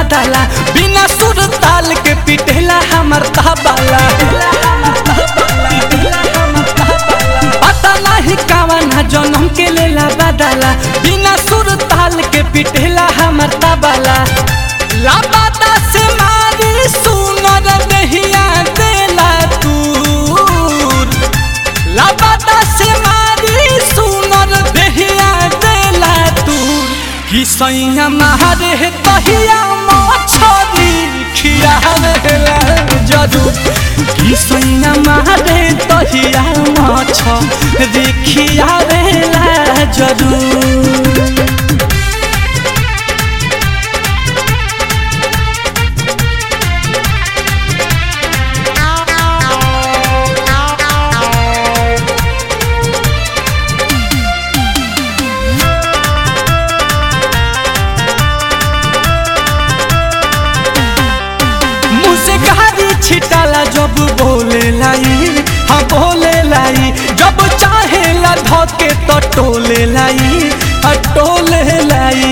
बदला बिना सुर ताल के पिटेला हमर तबला पता नहीं कावन जनम के लेला बदला बिना सुर ताल के पिटेला हमर तबला लापता से मारी सुनर दहिया देला तूर लापता से मारी सुनर दहिया देला तूर कि सैया मारे तहिया मछरी खियावेला जरूर कि सैया मारे तहिया मछरी खियावेला जरूर मुझसे गाड़ी छिटाला जब बोले लाई हाँ बोले लाई जब चाहे ला धोके तो टोले लाई हाँ टोले लाई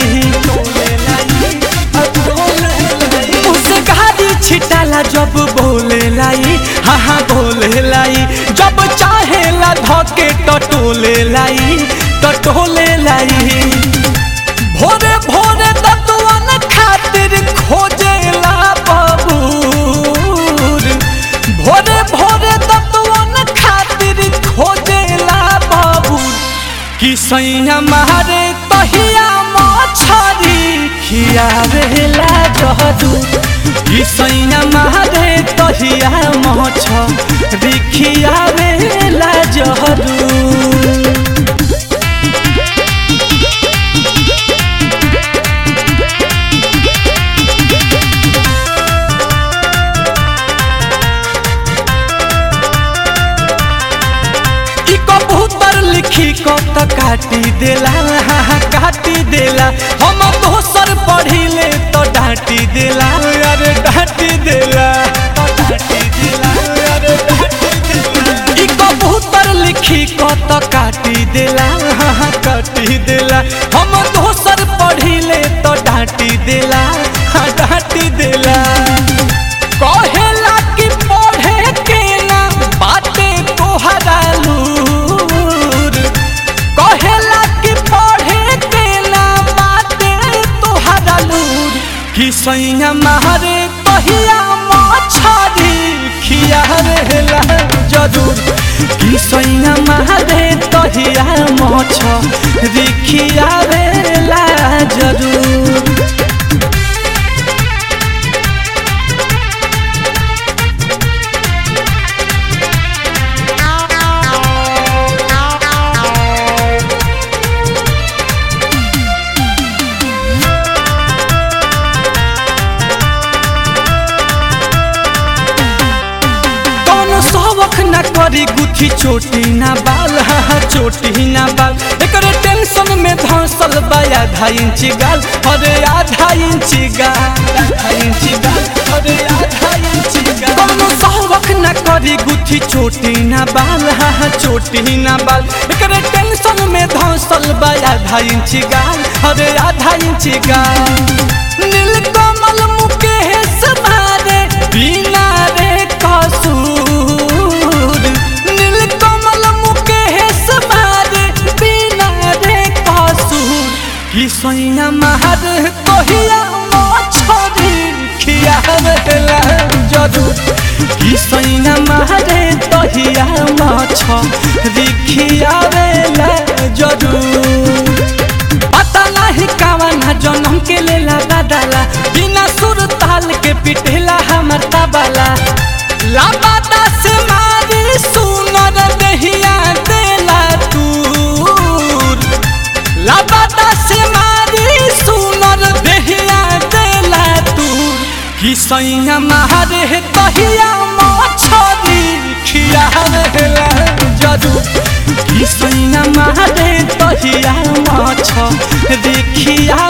मुझसे गाड़ी छिटाला जब बोले लाई हाँ हाँ बोले लाई जब चाहे ला धोके तो टोले लाई तो टोले लाई भोरे भोरे दतवन खातिर खोजेला बबूर भोरे भोरे दतवन खातिर खोजेला बबूर कि सैया मारे तहिया मछरी खियावेला जहदूर कि सैया मारे तहिया मछरी खियावेला जहदूर ई कबूतर लिखी को तो काटी देला हाँ, हाँ, काटी देला हम दोसर पढ़िले तो डांटी देला अरे डांटी देला तो डांटी देला, अरे डांटी देला। ई कबूतर लिखी को तो काटी देला हाँ, हाँ, काटी देला हम दोसर पढ़िले तो डांटी देला हाँ डांटी देला कहेला कि पढ़े के ना बाटे तोहरा लूर कहेला कि पढ़े के ना बाटे तोहरा लूर कि सैया मारे तहिया मछरी खियावेला जरूर कि सैया मारे तहिया मछरी खियावेला जरूर कौनो शौक न करी गुथी चोटी ना बाल हाँ हाँ चोटी ना बाल एकरे टेंशन में धंसल बा आधा इंच गाल अरे आधा इंच गाल आधा इंच गाल अरे आधा इंच गाल कौनो शौक न करी गुथी चोटी ना बाल हाँ हाँ चोटी ना बाल एकरे टेंशन में धंसल बा आधा इंच गाल अरे आधा इंच गाल नीलकमल मुकेश मारे बिना रे कसूर नीलकमल मुकेश मारे बिना रे कसूर कि सैया मार कहिया मछरी खियावेला जरूर कि सैया मारे तहिया मछरी खियावेला जरूर पता नहीं कावन जनम के लेला बदला बिना सुर ताल के पिटेला हमर तबला लापता से मारी सुनर दहिया देला तूर लापता से मारी सुनर दहिया देला तूर कि सैया मारे तहिया मछरी खियावेला जरूर कि सैया मारे तहिया मछरी खिया